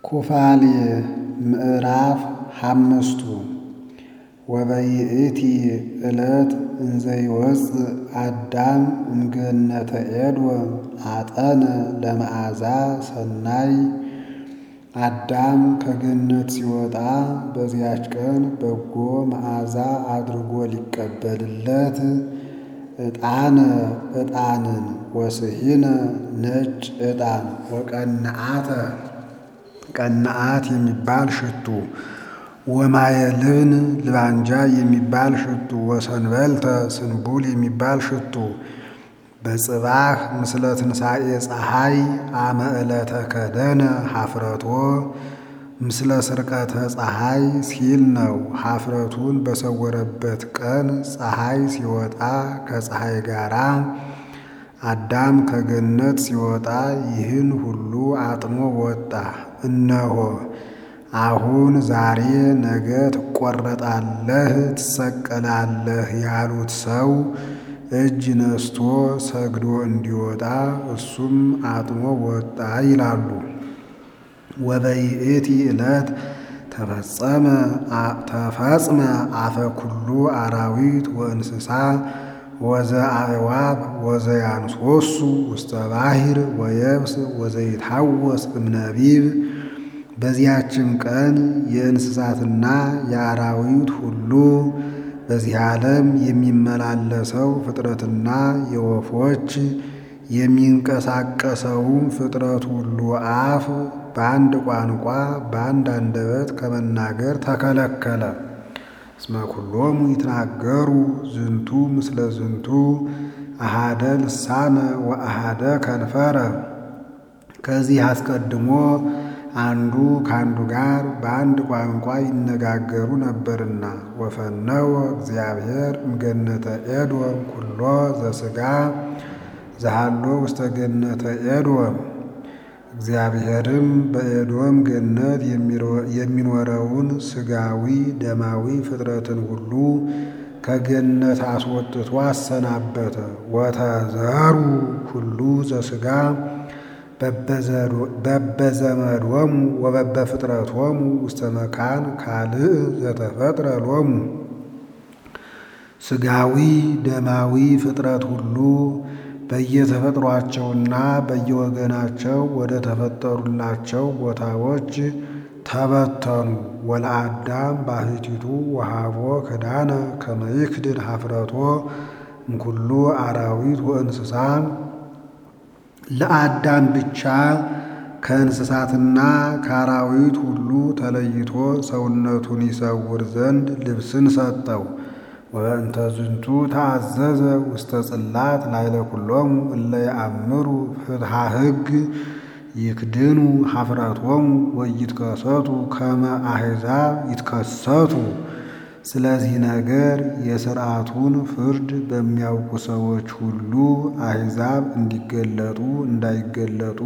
ኩፋሌ ምዕራፍ ሓምስቱ ወበይእቲ ዕለት እንዘይወፅእ አዳም እምገነተ ኤዶም አጠነ ለመዓዛ ሰናይ አዳም ከገነት ሲወጣ በዚያች ቀን በጎ መዓዛ አድርጎ ሊቀበልለት ዕጣነ ዕጣንን ወስሒነ ነጭ ዕጣን ወቀንዓተ ቀንዓት የሚባል ሽቱ ወማየልብን ልባንጃ የሚባል ሽቱ ወሰንበልተ ስንቡል የሚባል ሽቱ በጽባህ ምስለ ትንሣኤ ፀሐይ አመ ዕለተ ከደነ ኀፍረቶ ምስለ ስርቀተ ፀሐይ ሲል ነው። ኀፍረቱን በሰወረበት ቀን ፀሐይ ሲወጣ ከፀሐይ ጋራ አዳም ከገነት ሲወጣ ይህን ሁሉ አጥኖ ወጣ። እነሆ አሁን ዛሬ ነገ ትቆረጣለህ፣ ትሰቀላለህ ያሉት ሰው እጅ ነስቶ ሰግዶ እንዲወጣ እሱም አጥኖ ወጣ ይላሉ። ወበይእቲ ዕለት ተፈጽመ አፈ ኩሉ አራዊት ወእንስሳ ወዘ አዕዋፍ ወዘ ያንሶሱ ውስተ ባሕር ወየብስ ወዘይታወስ እምነቢብ። በዚያችም ቀን የእንስሳትና የአራዊት ሁሉ በዚህ ዓለም የሚመላለሰው ፍጥረትና የወፎች የሚንቀሳቀሰውም ፍጥረት ሁሉ አፍ በአንድ ቋንቋ በአንድ አንደበት ከመናገር ተከለከለ። እስመ ኩሎሙ ይትናገሩ ዝንቱ ምስለ ዝንቱ አሃደ ልሳነ ወአሃደ ከንፈረ። ከዚህ አስቀድሞ አንዱ ከአንዱ ጋር በአንድ ቋንቋ ይነጋገሩ ነበርና። ወፈነወ እግዚአብሔር እምገነተ ኤዶም ኩሎ ዘሥጋ ዘሃሎ ውስተ ገነተ ኤዶም። እግዚአብሔርም በኤዶም ገነት የሚኖረውን ሥጋዊ ደማዊ ፍጥረትን ሁሉ ከገነት አስወጥቶ አሰናበተ። ወተዘሩ ሁሉ ዘሥጋ በበዘመዶሙ ወበበፍጥረቶሙ ውስተ መካን ካልእ ዘተፈጥረ ሎሙ። ሥጋዊ ደማዊ ፍጥረት ሁሉ በየተፈጥሯቸውና በየወገናቸው ወደ ተፈጠሩላቸው ቦታዎች ተበተኑ። ወለአዳም ባሕቲቱ ወሃቦ ክዳነ ከመ ይክድን ኀፍረቶ እምኩሉ አራዊት ወእንስሳ ለአዳም ብቻ ከእንስሳትና ከአራዊት ሁሉ ተለይቶ ሰውነቱን ይሰውር ዘንድ ልብስን ሰጠው። ወእንተ ዝንቱ ተአዘዘ ውስተ ጽላት ላዕለ ኩሎሙ እለ የአምሩ ፍትሐ ሕግ ይክድኑ ኀፍረቶሙ ወይትከሰቱ ከመ አሕዛብ ይትከሰቱ። ስለዚህ ነገር የሥርዓቱን ፍርድ በሚያውቁ ሰዎች ሁሉ አሕዛብ እንዲገለጡ እንዳይገለጡ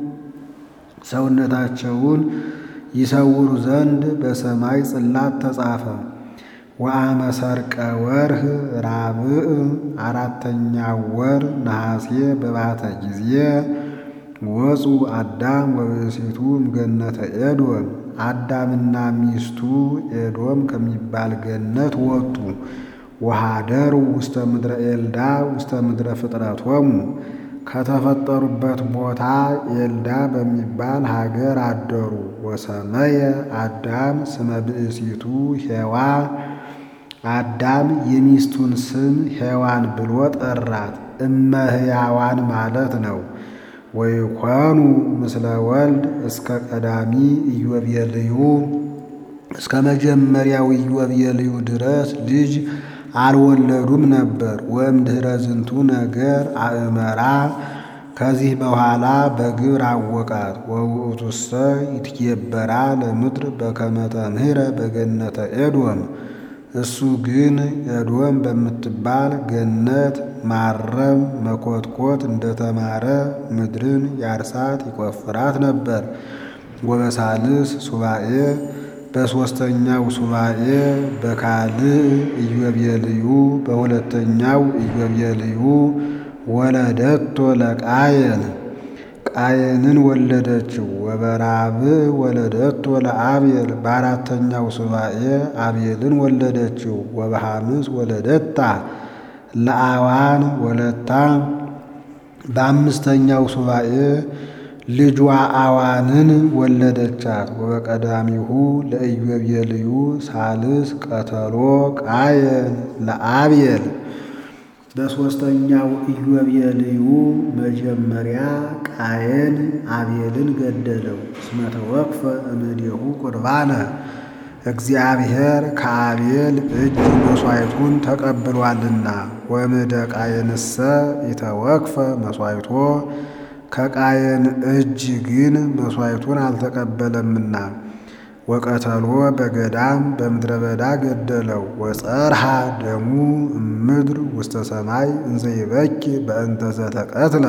ሰውነታቸውን ይሰውሩ ዘንድ በሰማይ ጽላት ተጻፈ። ወአመ ሰርቀ ወርህ ራብዕ አራተኛው ወር ነሐሴ በባተ ጊዜ ወፁ አዳም ወብእሲቱ እምገነተ ኤዶም አዳምና ሚስቱ ኤዶም ከሚባል ገነት ወጡ። ወሃደሩ ውስተ ምድረ ኤልዳ ውስተ ምድረ ፍጥረቶሙ ከተፈጠሩበት ቦታ ኤልዳ በሚባል ሀገር አደሩ። ወሰመየ አዳም ስመ ብእሲቱ ሔዋ አዳም የሚስቱን ስም ሔዋን ብሎ ጠራት። እመ ሕያዋን ማለት ነው። ወይኮኑ ምስለ ወልድ እስከ ቀዳሚ ኢዮቤልዩ እስከ መጀመሪያው ኢዮቤልዩ ድረስ ልጅ አልወለዱም ነበር። ወእምድኅረ ዝንቱ ነገር አእመራ ከዚህ በኋላ በግብር አወቃት። ወውእቱሰ ይትኬበራ ለምድር በከመ ተምህረ በገነተ ኤዶም እሱ ግን ኤዶም በምትባል ገነት ማረም መኮትኮት እንደተማረ ምድርን ያርሳት ይቆፍራት ነበር። ወበሳልስ ሱባኤ በሦስተኛው ሱባኤ በካልእ ኢዮቤልዩ በሁለተኛው ኢዮቤልዩ ወለደቶ ለቃየን ቃየንን ወለደችው። ወበራብዕ ወለደቶ ለአብየል በአራተኛው ሱባኤ አብየልን ወለደችው። ወበሐምስ ወለደታ ለአዋን ወለታ በአምስተኛው ሱባኤ ልጇ አዋንን ወለደቻት። ወበቀዳሚሁ ለኢዮቤልዩ ሳልስ ቀተሎ ቃየን ለአብየል በሦስተኛው ኢዮቤልዩ መጀመሪያ ቃየን አብየልን ገደለው። እስመ ተወክፈ እምኔሁ ቁርባነ እግዚአብሔር ከአቤል እጅ መሥዋዕቱን ተቀብሏልና። ወምደ ቃየንሰ ኢተወክፈ መሥዋዕቶ ከቃየን እጅ ግን መሥዋዕቱን አልተቀበለምና። ወቀተሎ በገዳም በምድረ በዳ ገደለው። ወጸርሃ ደሙ እምድር ውስተ ሰማይ እንዘይበኪ በእንተ ዘተቀትለ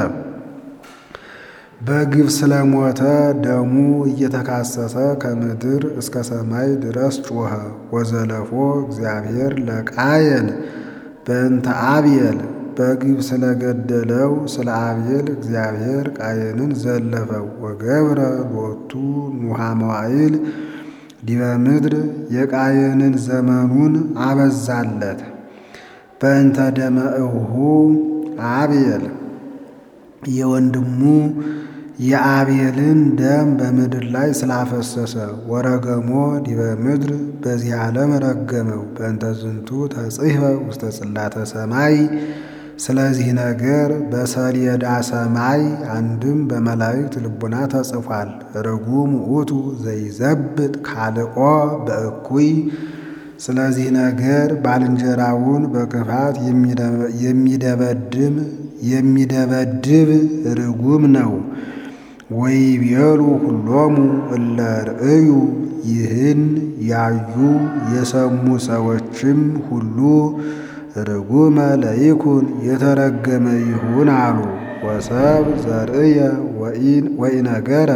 በግፍ ስለሞተ ደሙ እየተካሰሰ ከምድር እስከ ሰማይ ድረስ ጮኸ። ወዘለፎ እግዚአብሔር ለቃየን በእንተ አብየል በግፍ ስለገደለው ስለ አብየል እግዚአብሔር ቃየንን ዘለፈው። ወገብረ ሎቱ ኑሃ መዋዕል ዲበ ምድር የቃየንን ዘመኑን አበዛለት። በእንተ ደመ እሁ አብየል የወንድሙ የአብየልን ደም በምድር ላይ ስላፈሰሰ ወረገሞ ዲበ ምድር በዚህ ዓለም ረገመው። በእንተ ዝንቱ ተጽሕፈ ውስተ ጽላተ ሰማይ ስለዚህ ነገር በሰሌዳ ሰማይ አንድም በመላእክት ልቡና ተጽፏል። ርጉም ውእቱ ዘይዘብጥ ካልኦ በእኩይ ስለዚህ ነገር ባልንጀራውን በክፋት የሚደበድም የሚደበድብ ርጉም ነው። ወይቤሉ ሁሎሙ እለ ርእዩ ይህን ያዩ የሰሙ ሰዎችም ሁሉ ርጉመ ለይኩን የተረገመ ይሁን አሉ። ወሰብ ዘርእየ ወኢነገረ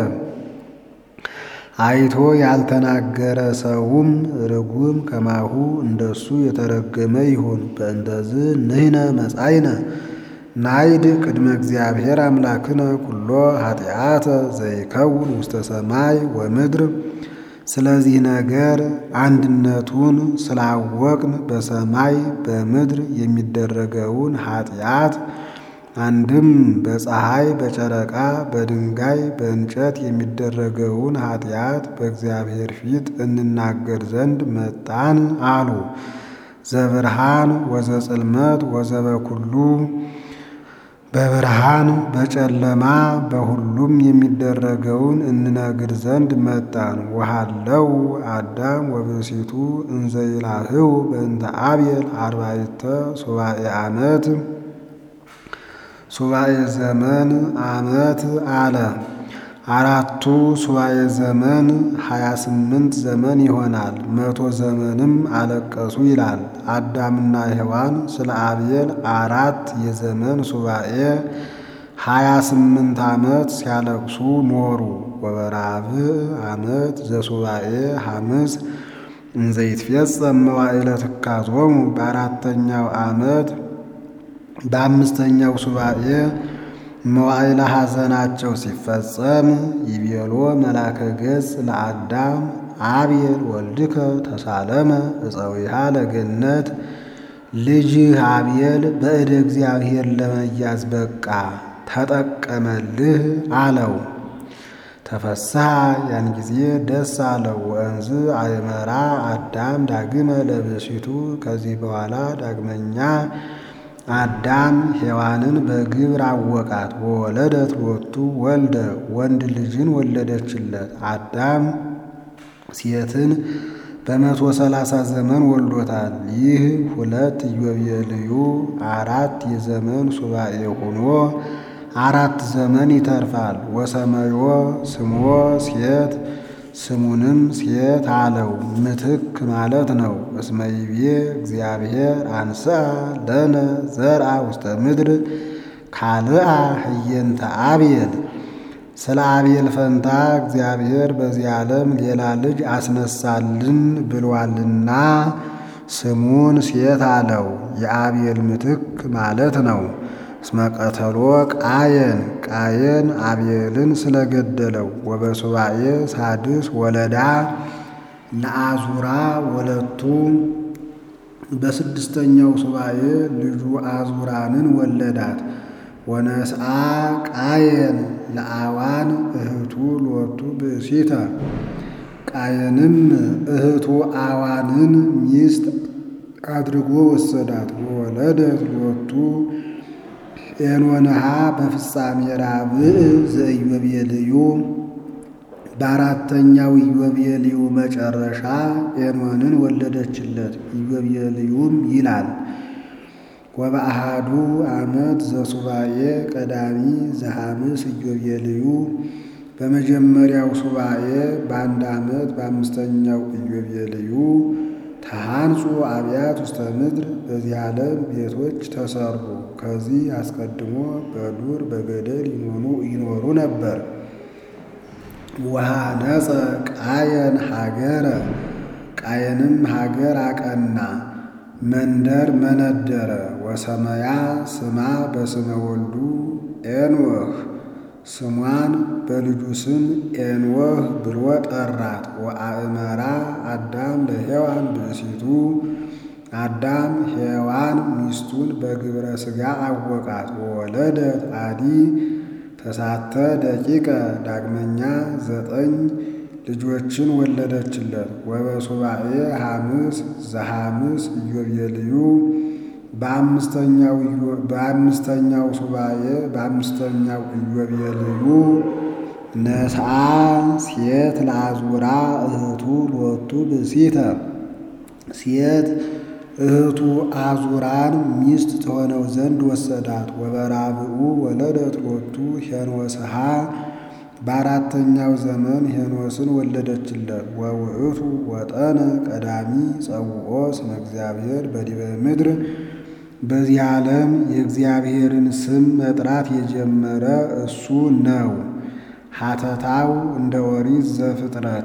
አይቶ ያልተናገረ ሰውም ርጉም ከማሁ እንደሱ የተረገመ ይሁን። በእንተዝ ንሕነ መጻእነ ናይድ ቅድመ እግዚአብሔር አምላክነ ኩሎ ኃጢአተ ዘይከውን ውስተ ሰማይ ወምድር። ስለዚህ ነገር አንድነቱን ስላወቅን በሰማይ በምድር የሚደረገውን ኃጢአት አንድም በፀሐይ በጨረቃ በድንጋይ በእንጨት የሚደረገውን ኃጢአት በእግዚአብሔር ፊት እንናገር ዘንድ መጣን አሉ። ዘብርሃን ወዘጽልመት ወዘበኩሉ በብርሃን በጨለማ በሁሉም የሚደረገውን እንነግር ዘንድ መጣን። ወሃለው አዳም ወብእሲቱ እንዘይላህው በእንተ አብየል አርባዕተ ሱባኤ ዓመት ሱባኤ ዘመን ዓመት አለ። አራቱ ሱባኤ ዘመን ሀያ ስምንት ዘመን ይሆናል። መቶ ዘመንም አለቀሱ ይላል። አዳምና ሔዋን ስለ አብየል አራት የዘመን ሱባኤ ሀያ ስምንት ዓመት ሲያለቅሱ ኖሩ። ወበራብዕ ዓመት ዘሱባኤ ሐምስ እንዘይትፌጸም መዋዕለ ትካዞሙ በአራተኛው ዓመት በአምስተኛው ሱባኤ መዋዕለ ሐዘናቸው ሲፈጸም ይቤሎ መላከ ገጽ ለአዳም አብየል ወልድከ ተሳለመ እፀዊሃ ለገነት ልጅህ አብየል በእደ እግዚአብሔር ለመያዝ በቃ ተጠቀመልህ አለው። ተፈስሐ ያን ጊዜ ደስ አለው። ወእንዝ አይመራ አዳም ዳግመ ለብእሲቱ ከዚህ በኋላ ዳግመኛ አዳም ሔዋንን በግብር አወቃት። ወወለደት ሎቱ ወልደ ወንድ ልጅን ወለደችለት። አዳም ሴትን በመቶ ሰላሳ ዘመን ወልዶታል። ይህ ሁለት ኢዮቤልዩ አራት የዘመን ሱባኤ ሆኖ አራት ዘመን ይተርፋል። ወሰመዮ ስሞ ሴት ስሙንም ሴት አለው፣ ምትክ ማለት ነው። እስመ ይቤ እግዚአብሔር አንሥአ ለነ ዘርአ ውስተ ምድር ካልአ ህየንተ አብየል። ስለ አብየል ፈንታ እግዚአብሔር በዚህ ዓለም ሌላ ልጅ አስነሳልን ብሏልና ስሙን ሴት አለው። የአብየል ምትክ ማለት ነው። እስመ ቀተሎ ቃየን ቃየን አቤልን ስለገደለው ወበሱባኤ ሳድስ ወለዳ ለአዙራ ወለቱ በስድስተኛው ሱባኤ ልጁ አዙራንን ወለዳት። ወነስአ ቃየን ለአዋን እህቱ ሎቱ ብእሲተ ቃየንም እህቱ አዋንን ሚስት አድርጎ ወሰዳት። ወወለደት ሎቱ ኤኖንሃ በፍጻሜ ራብዕ ዘኢዮቤልዩ በአራተኛው ኢዮቤልዩ መጨረሻ ኤኖንን ወለደችለት። ኢዮቤልዩም ይላል ወበአሃዱ ዓመት ዘሱባኤ ቀዳሚ ዘሐምስ ኢዮቤልዩ በመጀመሪያው ሱባኤ በአንድ ዓመት በአምስተኛው ኢዮቤልዩ ተሃንጹ አብያት ውስተ ምድር በዚህ ዓለም ቤቶች ተሰሩ። ከዚህ አስቀድሞ በዱር በገደል ይኖሩ ነበር። ወሃነጸ ቃየን ሀገረ ቃየንም ሀገር አቀና መንደር መነደረ። ወሰመያ ስማ በስመ ወልዱ ኤንወህ ስሟን በልጁ ስም ኤንወህ ብሎ ጠራት። ወአእመራ አዳም ለሔዋን ብእሲቱ አዳም ሔዋን ሚስቱን በግብረ ሥጋ አወቃት። ወወለደት አዲ ተሳተ ደቂቀ ዳግመኛ ዘጠኝ ልጆችን ወለደችለት። ወበሱባኤ ሐምስ ዘሐምስ ኢዮቤልዩ በአምስተኛው ሱባኤ በአምስተኛው ኢዮቤልዩ ነስአ ሴት ለአዙራ እህቱ ሎቱ ብእሲተ ሴት እህቱ አዙራን ሚስት ትሆነው ዘንድ ወሰዳት። ወበራብኡ ወለደት ሎቱ ሄኖስሃ በአራተኛው ዘመን ሄኖስን ወለደችለት። ወውእቱ ወጠነ ቀዳሚ ጸውዖ ስመ እግዚአብሔር በዲበ ምድር በዚህ ዓለም የእግዚአብሔርን ስም መጥራት የጀመረ እሱ ነው። ሐተታው እንደ ኦሪት ዘፍጥረት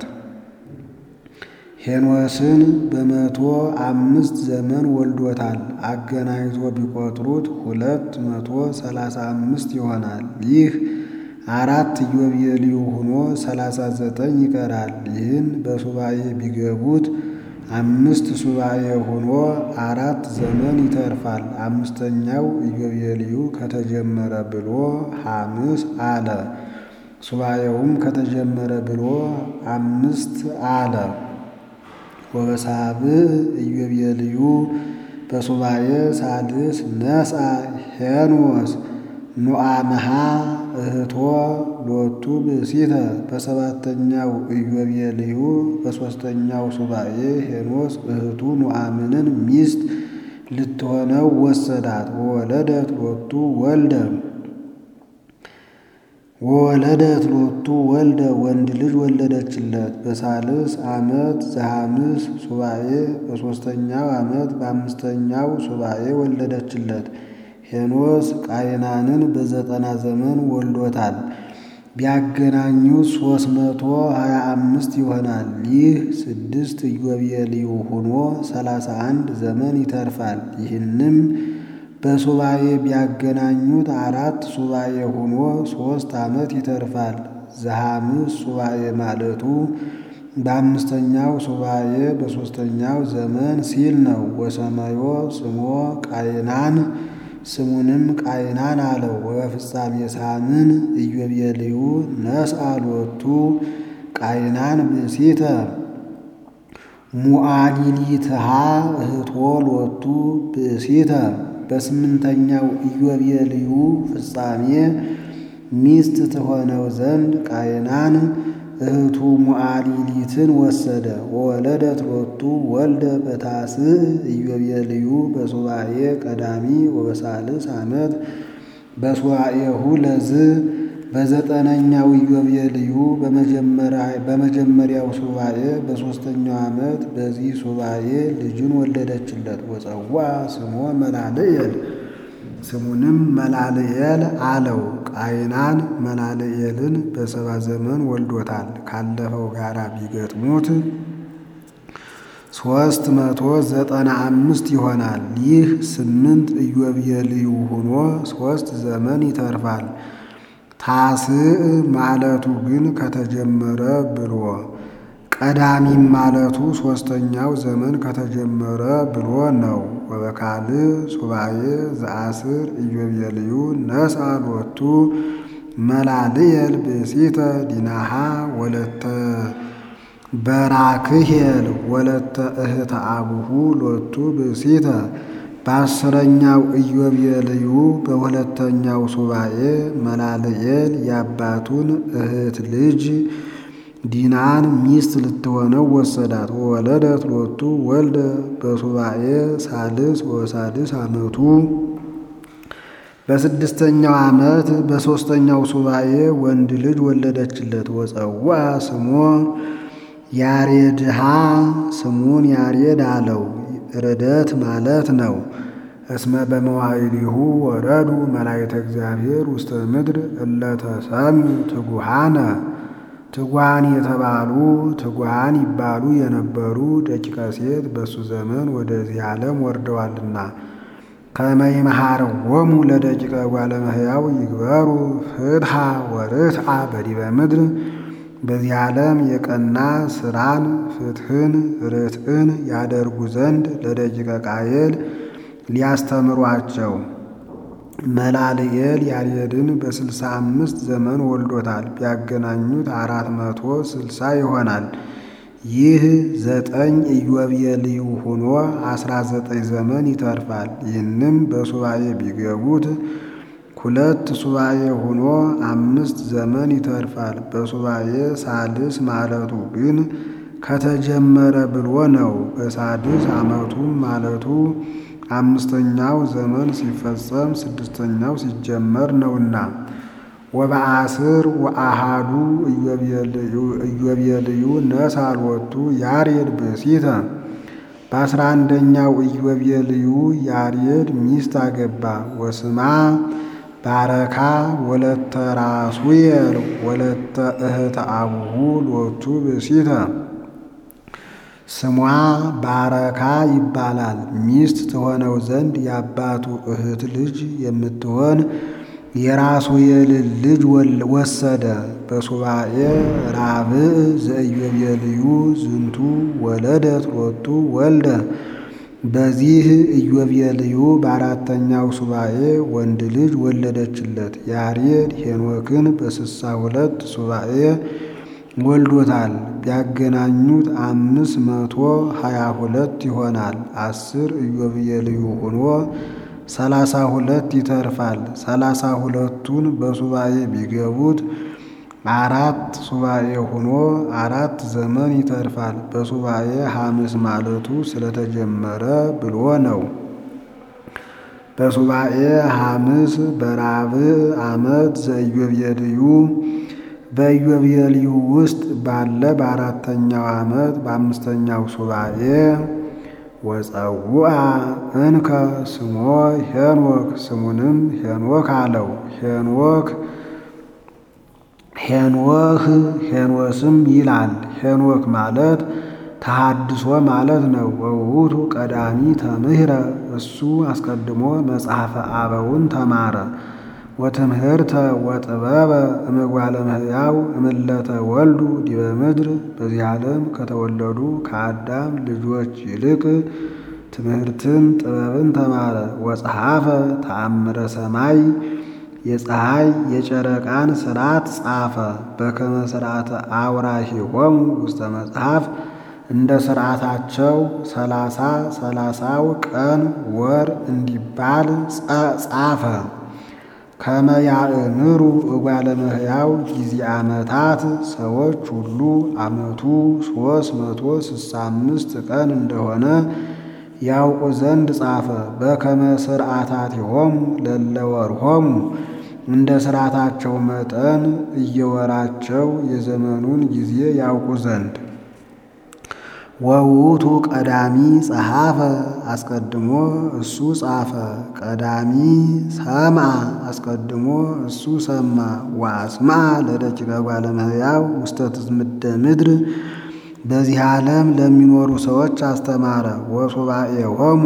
ሄኖስን በመቶ አምስት ዘመን ወልዶታል። አገናኝቶ ቢቆጥሩት ሁለት መቶ ሰላሳ አምስት ይሆናል። ይህ አራት ኢዮቤልዩ ሆኖ ሰላሳ ዘጠኝ ይቀራል። ይህን በሱባኤ ቢገቡት አምስት ሱባኤ ሆኖ አራት ዘመን ይተርፋል። አምስተኛው ኢዮቤልዩ ከተጀመረ ብሎ ሐምስ አለ። ሱባኤውም ከተጀመረ ብሎ አምስት አለ። ወበሳብዕ ኢዮቤልዩ በሱባኤ ሳልስ ነስአ ሄኖስ ኑዓምሃ እህቶ ሎቱ ብእሲተ በሰባተኛው ኢዮቤልዩ በሦስተኛው ሱባኤ ሄኖስ እህቱ ኑዓምንን ሚስት ልትሆነው ወሰዳት። ወወለደት ሎቱ ወልደ ወወለደት ሎቱ ወልደ ወንድ ልጅ ወለደችለት። በሳልስ ዓመት ዘሐምስ ሱባኤ በሦስተኛው ዓመት በአምስተኛው ሱባኤ ወለደችለት። ሄኖስ ቃይናንን በዘጠና ዘመን ወልዶታል። ቢያገናኙት ሦስት መቶ ሀያ አምስት ይሆናል። ይህ ስድስት ኢዮቤልዩ ሆኖ ሰላሳ አንድ ዘመን ይተርፋል። ይህንም በሱባኤ ቢያገናኙት አራት ሱባኤ ሆኖ ሦስት ዓመት ይተርፋል። ዘሐምስ ሱባኤ ማለቱ በአምስተኛው ሱባኤ በሦስተኛው ዘመን ሲል ነው። ወሰመዮ ስሞ ቃይናን ስሙንም ቃይናን አለው። ወበፍጻሜ ሳምን ኢዮቤልዩ ነስአ ሎቱ ቃይናን ብእሲተ ሙዓሊሊትሃ እህቶ ሎቱ ብእሲተ በስምንተኛው ኢዮቤልዩ ፍጻሜ ሚስት ትሆነው ዘንድ ቃይናን እህቱ ሙዓሊሊትን ወሰደ። ወወለደት ሎቱ ወልደ በታስዕ ኢዮቤልዩ በሱባኤ ቀዳሚ ወበሳልስ ዓመት በሱባኤሁ ለዝ በዘጠነኛው ኢዮቤልዩ በመጀመሪያው ሱባኤ በሦስተኛው ዓመት በዚህ ሱባኤ ልጅን ወለደችለት። ወፀዋ ስሞ መላልኤል ስሙንም መላልኤል አለው። ቃይናን መላልኤልን በሰባ ዘመን ወልዶታል። ካለፈው ጋር ቢገጥሙት ሦስት መቶ ዘጠና አምስት ይሆናል። ይህ ስምንት ኢዮቤልዩ ሆኖ ሦስት ዘመን ይተርፋል። ታስዕ ማለቱ ግን ከተጀመረ ብሎ ቀዳሚም ማለቱ ሦስተኛው ዘመን ከተጀመረ ብሎ ነው። ወበካልእ ሱባኤ ዘአስር ኢዮቤልዩ ነስአ ሎቱ መላልየል ብእሲተ ዲናሃ ወለተ በራክሄል ወለተ እህተ አቡሁ ሎቱ ብእሲተ በአስረኛው ኢዮቤልዩ በሁለተኛው ሱባኤ መላልኤል የአባቱን እህት ልጅ ዲናን ሚስት ልትሆነው ወሰዳት። ወወለደት ሎቱ ወልደ በሱባኤ ሳልስ ወሳድስ ዓመቱ በስድስተኛው ዓመት በሦስተኛው ሱባኤ ወንድ ልጅ ወለደችለት። ወፀዋ ስሞ ያሬድሃ ስሙን ያሬድ አለው። ርደት ማለት ነው። እስመ በመዋዕሊሁ ወረዱ መላእክተ እግዚአብሔር ውስተ ምድር እለተሰምዩ ትጉሃነ ትጉሃን የተባሉ ትጉሃን ይባሉ የነበሩ ደቂቀ ሴት በእሱ ዘመን ወደዚህ ዓለም ወርደዋልና ከመ ይምሃርዎሙ ለደቂቀ እጓለ እመሕያው ይግበሩ ፍትሐ ወርትዓ በዲበ ምድር በዚህ ዓለም የቀና ስራን ፍትህን ርትዕን ያደርጉ ዘንድ ለደቂቀ ቃየል ሊያስተምሯቸው መላልኤል ያሬድን በስልሳ አምስት ዘመን ወልዶታል። ቢያገናኙት አራት መቶ ስልሳ ይሆናል። ይህ ዘጠኝ ኢዮቤልዩ ሆኖ አስራ ዘጠኝ ዘመን ይተርፋል። ይህንም በሱባኤ ቢገቡት ሁለት ሱባኤ ሆኖ አምስት ዘመን ይተርፋል። በሱባኤ ሳልስ ማለቱ ግን ከተጀመረ ብሎ ነው። በሳድስ ዓመቱም ማለቱ አምስተኛው ዘመን ሲፈጸም ስድስተኛው ሲጀመር ነውና። ወበአስር ወአሃዱ ኢዮቤልዩ ነስአ ሎቱ ያሬድ ብእሲተ በአስራ አንደኛው ኢዮቤልዩ ያሬድ ሚስት አገባ። ወስማ ባረካ ወለተ ራሱየል ወለተ እህተ አቡሁ ሎቱ ብእሲተ ስሟ ባረካ ይባላል። ሚስት ትሆነው ዘንድ የአባቱ እህት ልጅ የምትሆን የራሱየልን ልጅ ወሰደ። በሱባኤ ራብዕ ዘኢዮቤልዩ ዝንቱ ወለደት ሎቱ ወልደ በዚህ ኢዮቤልዩ በአራተኛው ሱባኤ ወንድ ልጅ ወለደችለት። ያሬድ ሄኖክን በስሳ ሁለት ሱባኤ ወልዶታል። ቢያገናኙት አምስት መቶ ሀያ ሁለት ይሆናል። አስር ኢዮቤልዩ ሆኖ ሰላሳ ሁለት ይተርፋል። ሰላሳ ሁለቱን በሱባኤ ቢገቡት አራት ሱባኤ ሆኖ አራት ዘመን ይተርፋል። በሱባኤ ሐምስ ማለቱ ስለተጀመረ ብሎ ነው። በሱባኤ ሐምስ በራብዕ ዓመት ዘኢዮቤልዩ በኢዮቤልዩ ውስጥ ባለ በአራተኛው ዓመት በአምስተኛው ሱባኤ ወፀውአ እንከ ስሞ ሄኖክ ስሙንም ሄኖክ አለው። ሄኖክ ሄኖህ ሄኖስም ይላል። ሄኖክ ማለት ተሐድሶ ማለት ነው። ወውቱ ቀዳሚ ተምህረ እሱ አስቀድሞ መጽሐፈ አበውን ተማረ። ወትምህርተ ወጥበበ እምጓለ እመሕያው እምለተ ወልዱ ዲበ ምድር በዚህ ዓለም ከተወለዱ ከአዳም ልጆች ይልቅ ትምህርትን ጥበብን ተማረ። ወጸሐፈ ተአምረ ሰማይ የፀሐይ የጨረቃን ስርዓት ጻፈ። በከመ ስርዓተ አውራሂሆሙ ውስተ መጽሐፍ እንደ ስርዓታቸው ሰላሳ ሰላሳው ቀን ወር እንዲባል ጻፈ። ከመ ያእምሩ እጓለ እመሕያው ጊዜ ዓመታት ሰዎች ሁሉ ዓመቱ ሦስት መቶ ስሳ አምስት ቀን እንደሆነ ያውቁ ዘንድ ጻፈ። በከመ ስርዓታቲሆሙ ለለወርሆሙ እንደ ስርዓታቸው መጠን እየወራቸው የዘመኑን ጊዜ ያውቁ ዘንድ ወውቱ ቀዳሚ ጸሐፈ አስቀድሞ እሱ ጻፈ። ቀዳሚ ሰምዐ አስቀድሞ እሱ ሰማ። ወአስምዐ ለደቂቀ እጓለ እመሕያው ውስተ ትዝምደ ምድር በዚህ ዓለም ለሚኖሩ ሰዎች አስተማረ። ወሱባኤሆሙ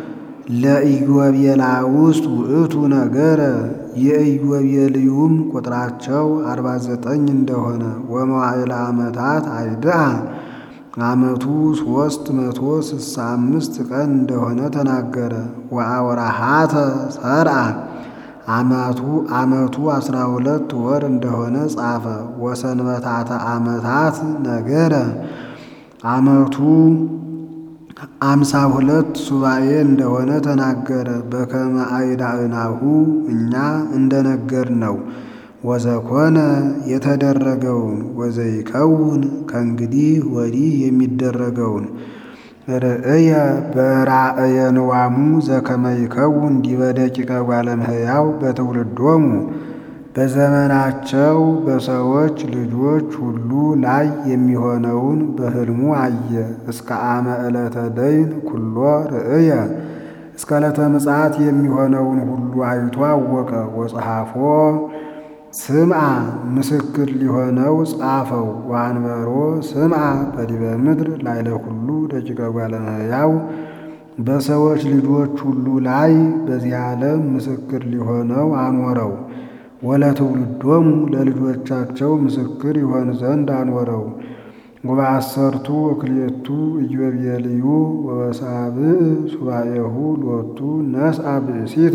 ለኢዮቤላ ውስጥ ውእቱ ነገረ የኢዮቤልዩም ቁጥራቸው አርባ ዘጠኝ እንደሆነ ወመዋዕለ ዓመታት አይድአ ዓመቱ ሦስት መቶ ስልሳ አምስት ቀን እንደሆነ ተናገረ። ወአውራሃተ ሰርአ ዓመቱ ዓመቱ አስራ ሁለት ወር እንደሆነ ጻፈ። ወሰንበታተ ዓመታት ነገረ ዓመቱ አምሳ ሁለት ሱባኤ እንደሆነ ተናገረ። በከመ አይዳእናሁ እኛ እንደነገር ነው። ወዘኮነ የተደረገውን ወዘይከውን ከእንግዲህ ወዲህ የሚደረገውን ርእየ በራእየ ንዋሙ ዘከመ ይከውን ዲበ ደቂቀ ጓለ እመሕያው በትውልዶሙ በዘመናቸው በሰዎች ልጆች ሁሉ ላይ የሚሆነውን በሕልሙ አየ። እስከ አመ ዕለተ ደይን ኩሎ ርእየ እስከ ዕለተ ምጽአት የሚሆነውን ሁሉ አይቶ አወቀ። ወጸሐፎ ስምዓ ምስክር ሊሆነው ጻፈው። ወአንበሮ ስምዓ በዲበ ምድር ላዕለ ኩሉ ደቂቀ ጓለ እመሕያው በሰዎች ልጆች ሁሉ ላይ በዚህ ዓለም ምስክር ሊሆነው አኖረው። ወለትውልዶሙ ለልጆቻቸው ምስክር ይሆን ዘንድ አኖረው። ወበአሰርቱ ወክልኤቱ ኢዮቤልዩ ወበሳብዕ ሱባኤሁ ሎቱ ነስአ ብእሲተ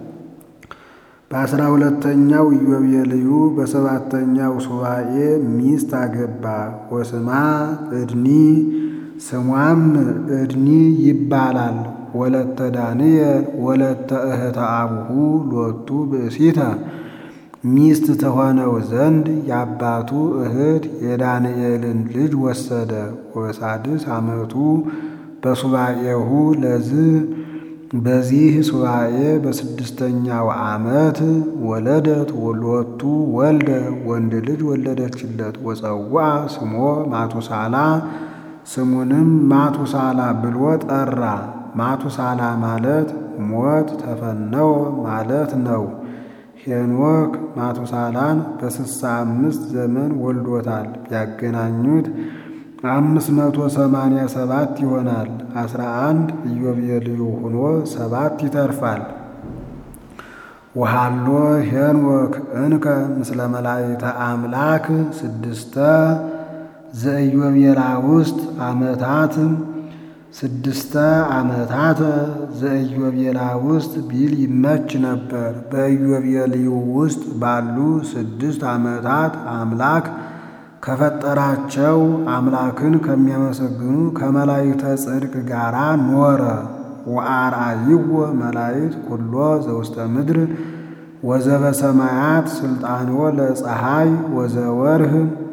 በአስራ ሁለተኛው ኢዮቤልዩ በሰባተኛው ሱባኤ ሚስት አገባ። ወስማ እድኒ ስሟም እድኒ ይባላል። ወለተ ዳንኤል ወለተ እህተ አቡሁ ሎቱ ብእሲተ ሚስት ተሆነው ዘንድ የአባቱ እህት የዳንኤልን ልጅ ወሰደ። ወሳድስ ዓመቱ በሱባኤሁ ለዝ በዚህ ሱባኤ በስድስተኛው ዓመት ወለደት ሎቱ ወልደ ወንድ ልጅ ወለደችለት። ወፀዋ ስሞ ማቱሳላ ስሙንም ማቱሳላ ብሎ ጠራ። ማቱሳላ ማለት ሞት ተፈነወ ማለት ነው። ሄኖክ ማቱሳላን በስሳ አምስት ዘመን ወልዶታል። ቢያገናኙት አምስት መቶ ሰማንያ ሰባት ይሆናል። አስራ አንድ ኢዮቤልዩ ሆኖ ሰባት ይተርፋል። ወሃሎ ሄኖክ እንከ ምስለ መላእክተ አምላክ ስድስተ ዘኢዮቤላ ውስጥ ዓመታት ስድስተ ዓመታት ዘኢዮቤላ ውስጥ ቢል ይመች ነበር። በኢዮቤልዩ ውስጥ ባሉ ስድስት ዓመታት አምላክ ከፈጠራቸው አምላክን ከሚያመሰግኑ ከመላእክተ ጽድቅ ጋር ኖረ። ወአርአይዎ መላእክት ኩሎ ዘውስተ ምድር ወዘበ ሰማያት ስልጣንዎ ለፀሐይ ወዘወርህ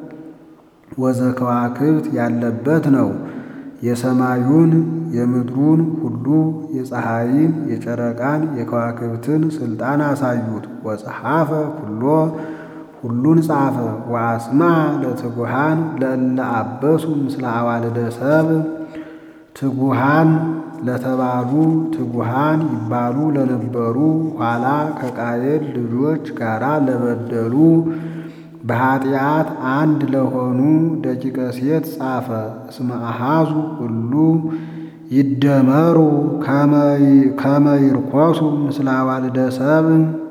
ወዘከዋክብት ያለበት ነው። የሰማዩን የምድሩን ሁሉ የፀሐይን የጨረቃን የከዋክብትን ስልጣን አሳዩት። ወጸሐፈ ኩሎ ሁሉን ጻፈ። ወአስማ ለትጉሃን ለእለ አበሱ ምስለ አዋልደ ሰብ ትጉሃን ለተባሉ ትጉሃን ይባሉ ለነበሩ ኋላ ከቃየል ልጆች ጋራ ለበደሉ በኃጢአት አንድ ለሆኑ ደቂቀ ሴት ጻፈ። እስመ አሃዙ ሁሉ ይደመሩ ከመ ይርኮሱ ምስለ አዋልደ ሰብ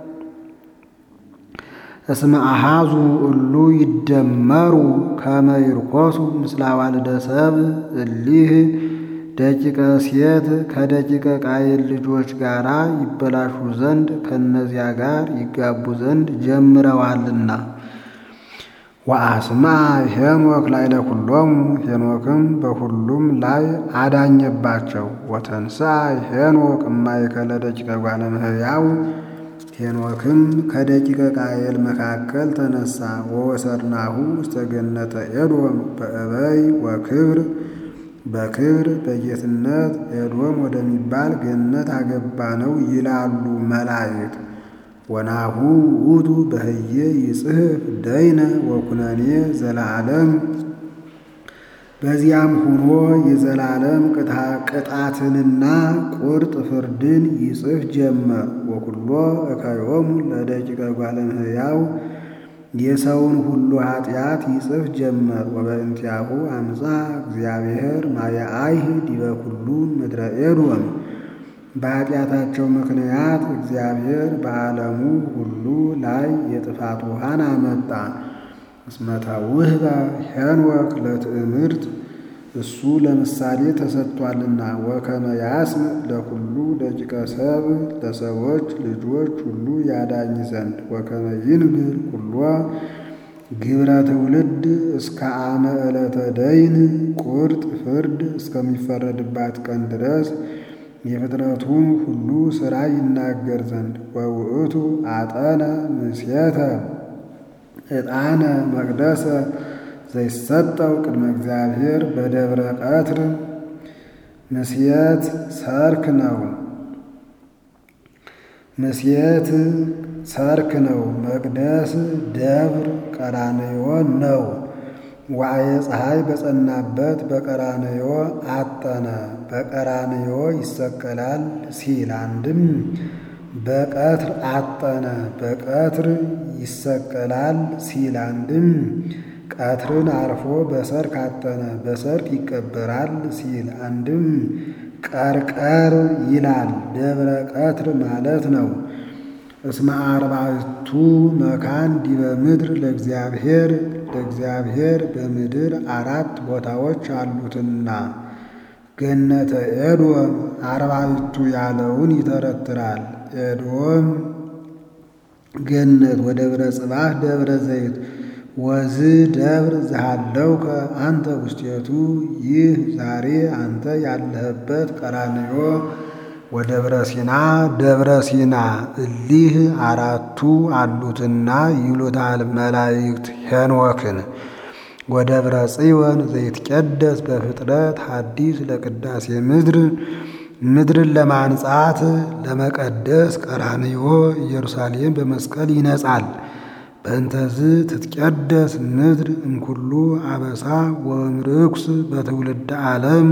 እስመ አሃዙ ሁሉ ይደመሩ ከመ ይርኮሱ ምስለ አዋልደ ሰብ እሊህ ደቂቀ ሴት ከደቂቀ ቃየል ልጆች ጋር ይበላሹ ዘንድ ከእነዚያ ጋር ይጋቡ ዘንድ ጀምረዋልና። ወአስማ ሄኖክ ላዕለ ኩሎሙ ሄኖክም በሁሉም ላይ አዳኘባቸው። ወተንሥአ ሄኖክ እማእከለ ደቂቀ ጓለ እመሕያው ሄኖክም ከደቂቀ ቃየል መካከል ተነሳ። ወወሰርናሁ ውስተ ገነተ ኤዶም በእበይ ወክብር በክብር በጌትነት ኤዶም ወደሚባል ገነት አገባ ነው ይላሉ መላእክት። ወናሁ ውእቱ በህየ ይጽሕፍ ደይነ ወኩነኔ ዘለዓለም በዚያም ሆኖ የዘላለም ቅጣትንና ቁርጥ ፍርድን ይጽፍ ጀመር። ወኩሎ እካዮሙ ለደቂቀ ጓለ እመሕያው የሰውን ሁሉ ኃጢአት ይጽፍ ጀመር። ወበእንቲአሁ አምፃ እግዚአብሔር ማየአይህ ዲበ ኩሉ ምድረ ኤዶም በኃጢአታቸው ምክንያት እግዚአብሔር በዓለሙ ሁሉ ላይ የጥፋት ውሃን አመጣ። እስመ ተውህበ ሄኖክ ለትእምርት እሱ ለምሳሌ ተሰጥቷልና። ወከመ ያስም ለኩሉ ደቂቀ ሰብ ለሰዎች ልጆች ሁሉ ያዳኝ ዘንድ ወከመ ይንግር ኩሎ ግብረ ትውልድ እስከ አመ ዕለተ ደይን ቁርጥ ፍርድ እስከሚፈረድባት ቀን ድረስ የፍጥረቱን ሁሉ ሥራ ይናገር ዘንድ ወውእቱ አጠነ ምስየተ ዕጣነ መቅደሰ ዘይሰጠው ቅድመ እግዚአብሔር በደብረ ቀትር ምስየት ሰርክ ነው። ምስየት ሰርክ ነው። መቅደስ ደብር ቀራንዮ ነው። ዋዕየ ፀሐይ በጸናበት በቀራንዮ አጠነ። በቀራንዮ ይሰቀላል ሲል አንድም በቀትር አጠነ በቀትር ይሰቀላል ሲል አንድም ቀትርን አርፎ በሰርክ አጠነ በሰርክ ይቀበራል ሲል አንድም ቀርቀር ይላል ደብረ ቀትር ማለት ነው። እስመ አርባዕቱ መካን ዲበ ምድር ለእግዚአብሔር ለእግዚአብሔር በምድር አራት ቦታዎች አሉትና ገነተ ኤዶም አርባዕቱ ያለውን ይተረትራል። ኤዶም ገነት ወደብረ ጽባህ ደብረ ዘይት ወዝ ደብር ዘሃለውከ አንተ ውስቴቱ ይህ ዛሬ አንተ ያለህበት ቀራንዮ ወደብረ ሲና ደብረ ሲና እሊህ አራቱ አሉትና ይሉታል መላእክት ሄኖክን ወደብረ ጽዮን ዘይትቀደስ በፍጥረት ሐዲስ ለቅዳሴ ምድር ምድርን ለማንጻት ለመቀደስ ቀራንዮ ኢየሩሳሌም በመስቀል ይነጻል። በእንተዝ ትትቀደስ ምድር እምኩሉ አበሳ ወእምርኩስ በትውልድ ዓለም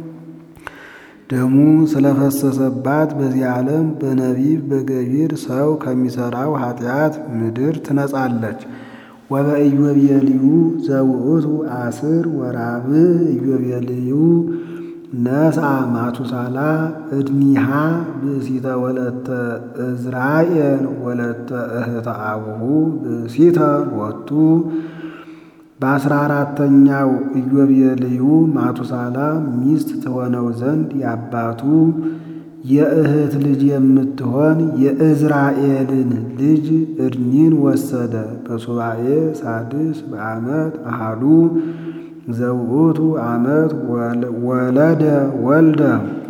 ደሙ ስለፈሰሰባት በዚህ ዓለም በነቢብ በገቢር ሰው ከሚሠራው ኃጢአት ምድር ትነጻለች። ወበኢዮቤልዩ ዘውእቱ አስር ወራብዕ ኢዮቤልዩ ነስአ ማቱሳላ እድኒሃ ብእሲተ ወለተ እዝራኤል ወለተ እህተ አቡሁ ብእሲተ ሎቱ በአስራ አራተኛው ኢዮቤልዩ ማቱሳላ ሚስት ትሆነው ዘንድ የአባቱ የእህት ልጅ የምትሆን የእዝራኤልን ልጅ እድኒን ወሰደ። በሱባኤ ሳድስ በዓመት አሃዱ ዘውእቱ ዓመት ወለደ ወልደ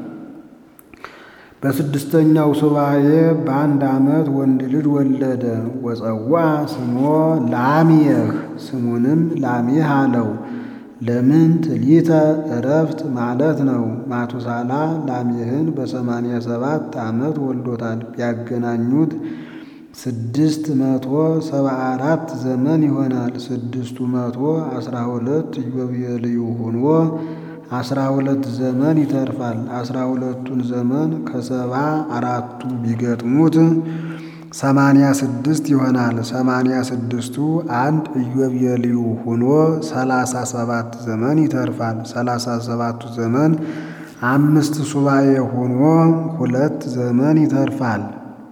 በስድስተኛው ሱባኤ በአንድ ዓመት ወንድ ልጅ ወለደ። ወፀዋ ስሞ ላሜህ ስሙንም ላሜህ አለው። ለምን ትሊተ እረፍት ማለት ነው። ማቱሳላ ላሜህን በሰማንያ ሰባት ዓመት ወልዶታል። ቢያገናኙት ስድስት መቶ ሰባ አራት ዘመን ይሆናል። ስድስቱ መቶ አስራ ሁለት ኢዮቤልዩ ሆኖ አስራ ሁለት ዘመን ይተርፋል። አስራ ሁለቱን ዘመን ከሰባ አራቱ ቢገጥሙት ሰማንያ ስድስት ይሆናል። ሰማንያ ስድስቱ አንድ ኢዮቤልዩ ሆኖ ሰላሳ ሰባት ዘመን ይተርፋል። ሰላሳ ሰባቱ ዘመን አምስት ሱባኤ ሆኖ ሁለት ዘመን ይተርፋል።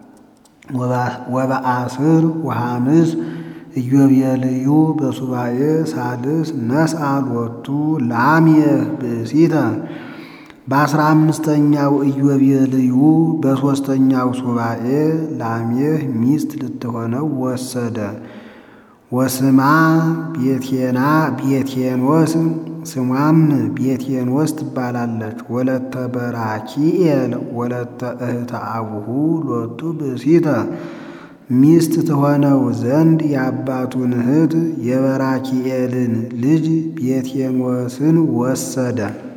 ወበአስር ወሐምስ ኢዮቤልዩ በሱባኤ ሳልስ ነስአ ሎቱ ላሜህ ብእሲተ በአስራ አምስተኛው ኢዮቤልዩ በሦስተኛው ሱባኤ ላሜህ ሚስት ልትሆነው ወሰደ። ወስማ ቤቴና ቤቴኖስ ስሟም ቤቴኖስ ትባላለች። ወለተ በራኪኤል ወለተ እህተ አቡሁ ሎቱ ብእሲተ ሚስት ትሆነው ዘንድ የአባቱን እህት የበራኪኤልን ልጅ ቤቴኖስን ወሰደ።